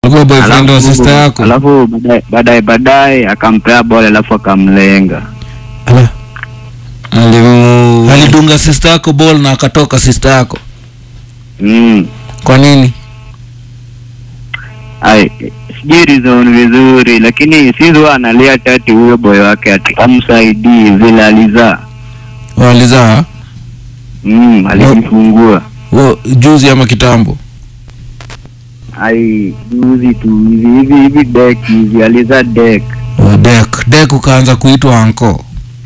Alikuwa boyfriend wa Alafu- sister yako? Alafu baadaye- baadaye baadaye akampea bole alafu akamlenga. Ala. alimu Alidunga sister yako ball na akatoka sister yako. Mm. Kwa nini? Ai, sijui reason vizuri lakini sizo analia tati huyo boy wake ati amsaidii vile alizaa. Walizaa Mm, alijifungua. wo juzi ama kitambo? Ai, juzi tu hivi hivi hivi dek hivi alizaa dek. Oh, Dek. Dek ukaanza kuitwa anko.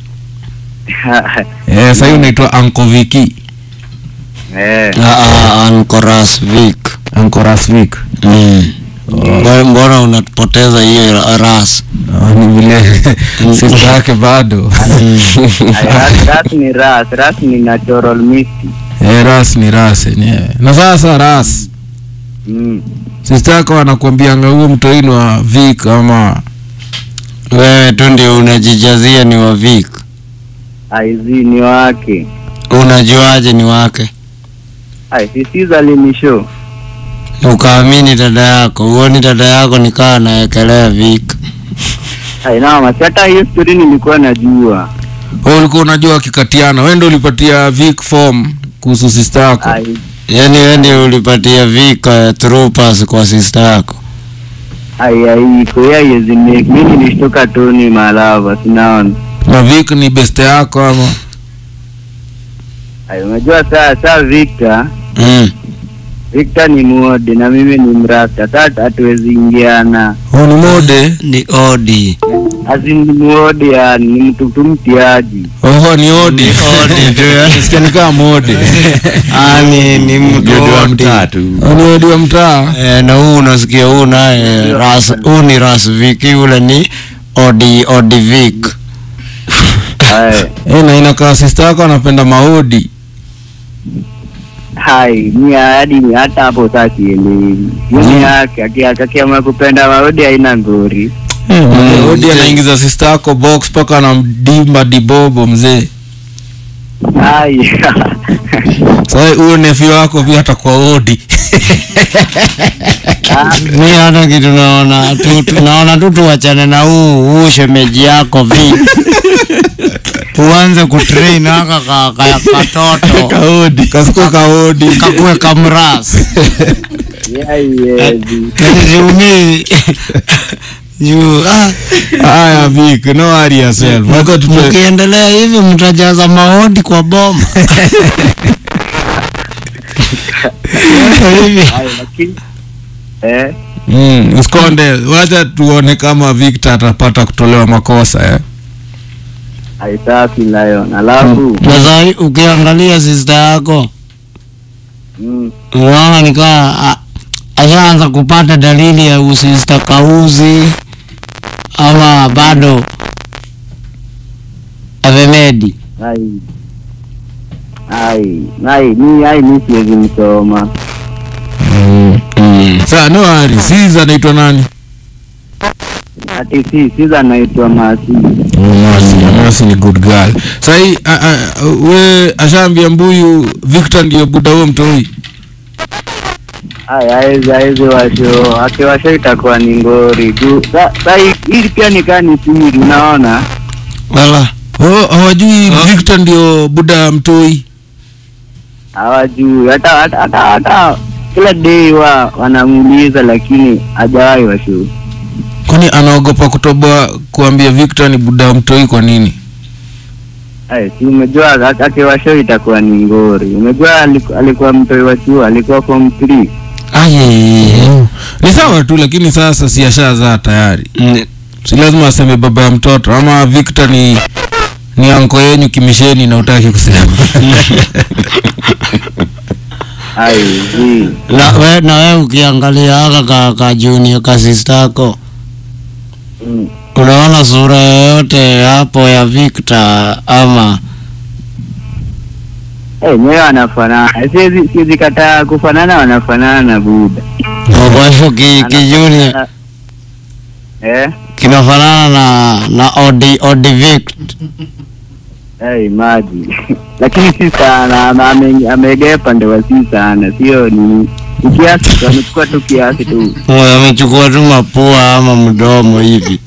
Eh, sasa hiyo unaitwa anko Viki. eh. Ankoras Vic. Anko Rasvik. Mm. Mbona- Mbona unapoteza hiyo ra- ras? Oh, ni vile sister yake bado. Ai, ras, ras ni ras, ras ni natural misty. Eh, ras ni ras yenyewe. Na sasa ras. Mm. Sister yako anakuambianga huyo mtoini wa Vic ama Wewe tu ndio unajijazia ni wa Vic. Aizi ni wake. Unajuaje ni wake? Ai, sisiza alinishow. Ukaamini dada yako, uoni dada yako nikaa naekelea Vic. Ai, na masi hata hiyo story nilikuwa najua. wewe ulikuwa unajua akikatiana. Wewe ndio ulipatia Vic form kuhusu sister yako. Ai, Yaani wewe ndio ulipatia Vic uh, through pass kwa sister yako. ai, ai, kwa hiyo haiwezi make. Mimi nilishtoka tu ni malava, sinaona. Na Vic ni best yako ama? Ai, unajua saa saa Victor, Mm. Victor ni muode na mimi ni mrasta. Sasa hatuwezi ingiana. Oh, ni mode. Ni odi. Azin ni muode yani, ni mtu tu mtiaji. Oho, ni odi. Ni odi tu, ya. Nasikia ni kama mode. Ah, ni ni mtu odi. Oh, ni odi wa mtaa. Eh, na huu unasikia huu naye ras huu ni ras Vic, ule ni odi odi Vic. Ai, Eh, na inakaa sister yako anapenda maodi. hai, ni hadi ni hata hapo sasa sielewi. Yuni yake aki- akiamua kupenda maodi haina ngori. Eh, Mm, odi mzee. anaingiza sister yako box mpaka anamdimba dibobo mzee. Ai. Sasa huyo nephew wako pia atakuwa odi. Ah, Mi hata kitu naona tu tu- naona tu tuachane na huu huu shemeji yako Vic. Uanze kutrain aka ka, ka, katoto Kaodi. Kasikuwa kaodi. kakue kamras. haiwezi. Siumii. Juu ah, Haya Vic, no worry yourself. Wacha tupe mkiendelea hivi mtajaza maodi kwa boma. Hivi. Ai, lakini eh Mm, usikonde. Wacha tuone kama Victor atapata kutolewa makosa eh. haitaki lion. Alafu Na sahi ukiangalia sister yako mm, unaona nikaa a- ashaanza kupata dalili ya usista kauzi ama bado avemedi ai ai ai mi ai mi siwezi msoma. Sasa no worry. Siza anaitwa nani? Ati si siza naitwa Masi. Masi, Masi ni good girl. Sasa hii a- a- we ashaambia mbuyu Victor ndio buda huo mtoi. Ai aezi aezi washo akiwasho itakuwa ni ngori juu sa sa hii- hii pia nikaa ni siri, unaona wala Oh, hawajui Victor ndio buda mtoi. hawajui hata hata hata hata kila day wa wanamuuliza lakini hajawahi washo. Kwani anaogopa kutoboa kuambia Victor ni buda mtoi kwa nini? Ai, si umejua ak- akiwasho itakuwa ni ngori. Umejua aliku- alikuwa mtoi wa chuo, alikuwa form 3. aye Ni sawa tu lakini sasa si ashazaa tayari. N- Si lazima aseme baba ya mtoto ama Victor ni ni anko yenyu kimisheni na utaki kusema. Ai, zi. na we na we ukiangalia aka ka, ka junior ka sister yako Mm. unaona sura yoyote hapo ya Victor ama Eh, nyewe wanafanana. Siwezi siwezi kataa kufanana, wanafanana na Buda. kwa hivyo ki, ki junior Anafanana- Eh? kinafanana na na odi odi Victor Hey, maji lakini si sana, ame- ame- ameegea pande wa si sana, sio ni Ni kiasi tu, amechukua tu kiasi tu. Oye, amechukua tu mapua ama mdomo hivi.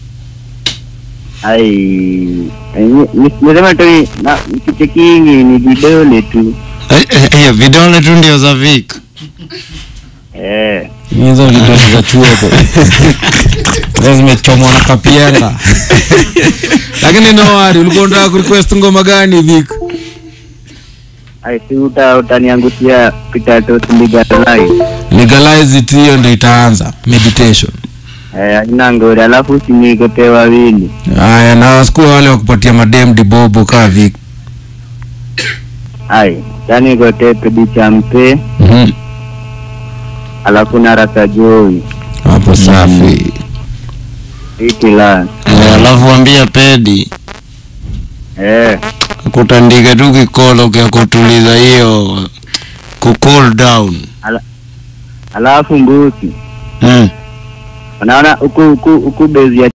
Ai, eh, ni- ni- niseme tu ni- na kichekingi ni vidole tu. Eh, eh, eh, vidole tu ndio za Vic. Eh, hizo vidole za chuoko Hizo zimechomwa na kapienga lakini no worry ulikuwa unataka kurequest ngoma gani Vic ai si uta utaniangushia pitato legalize. legalize it hiyo ndio itaanza meditation Eh, haina ngori, alafu usinikope wawili. haya na wasikuwa wale wa kupatia madem dibobo kaa Vic Ai, yani kote pedi cha mpe, Mhm. alafu na rasa joi. hapo safi Iti la. Eh, Alafu ambia pedi Eh, kutandike tu kikolo kya kutuliza hiyo ku cool down. alafu mbusi. Mm. Unaona huku huku huku bezi ya